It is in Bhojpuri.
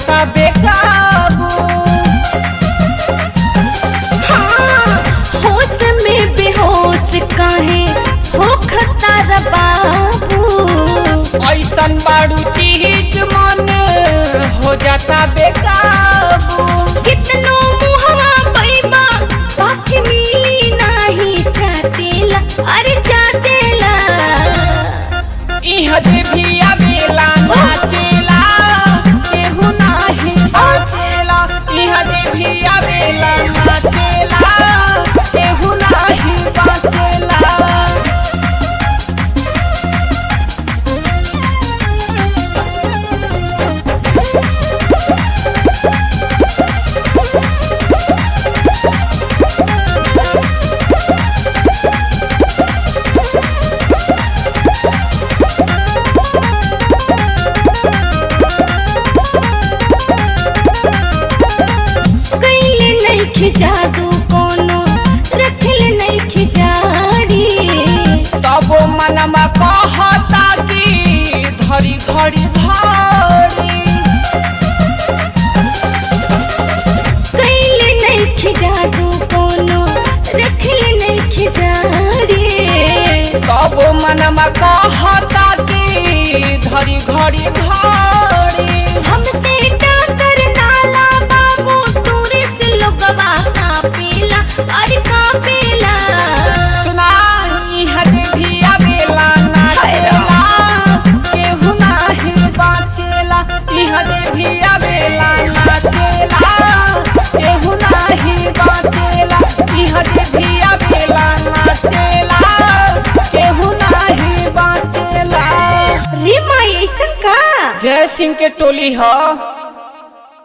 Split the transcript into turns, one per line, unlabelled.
जाता बेकाबू
हाँ, होश में बेहोश काहे हो खतर बाबू
ऐसन बाड़ू चीज मन हो जाता बेकाबू
कितनो मुहवा पैबा बाकी मिली नाही चाटेला अरे चाटेला
इह जे भी आवेला नाचेला केहू नाही बाचेला इह जे भी आवेला नाचेला केहू नाही बाचेला
कैले नहीं जादू कोनो रखले नहीं खिजारी
तब मनमा कहता कि धरी घड़ी धरी
कैले नहीं जादू कोनो रखले नहीं खिजारी
तब मनमा कहता कि धरी घड़ी घड़ी
हमसे टाकर नाला बाबू टूरिस्ट लोगवा कापेला अरे कापेला
सुना इह जे भी आवेला नाचेला केहू नाही बाचेला इह जे भी आवेला नाचेला केहू नाही बाचेला इह जे भी आवेला नाचेला केहू नाही बाचेला
रे माई ऐसन का
जय सिंह के टोली ह